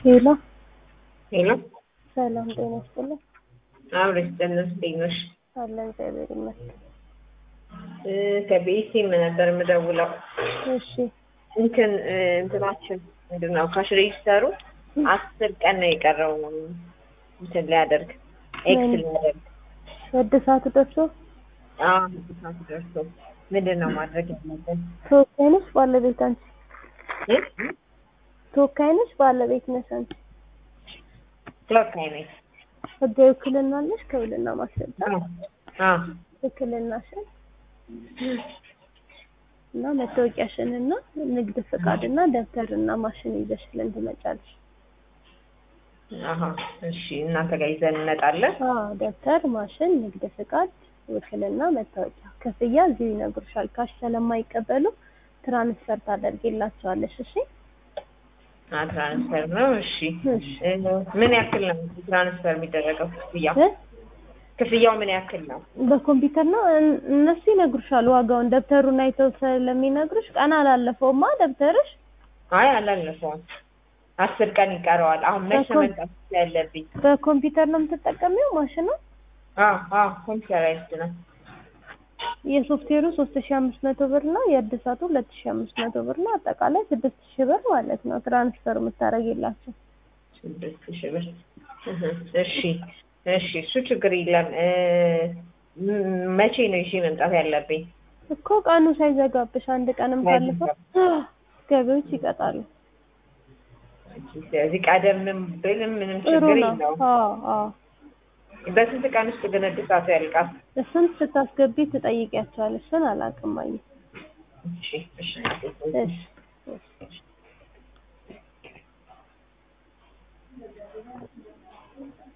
ሄሎ ሄሎ ሰላም ጤና ይስጥልኝ። አብረሽ ጤንነት እንዴት ነሽ? አለ እግዚአብሔር ይመስገን። እ ከቤቴም ነበር የምደውለው እሺ እንትን እ እንትናችን ምንድን ነው ካሽ ሬጅስተሩ አስር ቀን ነው የቀረው እንትን ሊያደርግ ኤክስ ምን? ሊያደርግ እድሳቱ ደርሶ አዎ ሰዓት ደርሶ ምንድን ነው ማድረግ ያለብን? ተወካይ ነሽ ባለቤት አንቺ? እ? ተወካይ ነሽ ባለቤት ነሽ አንቺ? ተወካይ ነኝ። ህጋዊ ውክልና አለሽ? ከውልና ማስረጃ አዎ አዎ ውክልናሽን እና መታወቂያሽን እና ንግድ ፍቃድ እና ደብተርና ማሽን ይዘሽልን ትመጫለሽ። አሀ እሺ እናንተ ጋር ይዘን እንመጣለን። አዎ ደብተር፣ ማሽን፣ ንግድ ፍቃድ፣ ውክልና፣ መታወቂያ። ክፍያ እዚሁ ይነግሩሻል። ካሽ ስለማይቀበሉ ትራንስፈር ታደርጊላቸዋለሽ። እሺ አ ትራንስፈር ነው። እሺ እሺ እ ምን ያክል ነው ትራንስፈር የሚደረገው ክፍያው? እ? ክፍያው ምን ያክል ነው? በኮምፒውተር ነው እን- እነሱ ይነግሩሻል ዋጋውን። ደብተሩን አይተው ስለሚነግሩሽ ቀን አላለፈውማ ደብተርሽ። አይ አላለፈውም። አስር ቀን ይቀረዋል። አሁን መቼ በኮም- መምጣት ያለብኝ? በኮምፒውተር ነው የምትጠቀሚው ማሽኑ? አዎ አዎ ኮምፒውተራይዝድ ነው። የሶፍትዌሩ ሶስት ሺ አምስት መቶ ብር ነው። የእድሳቱ ሁለት ሺ አምስት መቶ ብር ነው። አጠቃላይ ስድስት ሺ ብር ማለት ነው ትራንስፈር የምታደርጊላቸው። ስድስት ሺህ ብር። እህ፣ እሺ እሺ እሱ ችግር የለም። እ ም- መቼ ነው ይዤ መምጣት ያለብኝ? እኮ ቀኑ ሳይዘጋብሽ አንድ ቀንም ካለፈው ገቢዎች ይቀጣሉ። ስለዚህ ቀደምም ብልም ምንም ጥሩ ችግር ነው። የለውም። አዎ አዎ በስንት ቀን ውስጥ ግን እድሳቱ ያልቃል? እሱን ስታስገቢ ትጠይቂያቸዋለሽ። እሱን አላውቅም። አየህ እሺ እሺ እሺ እሺ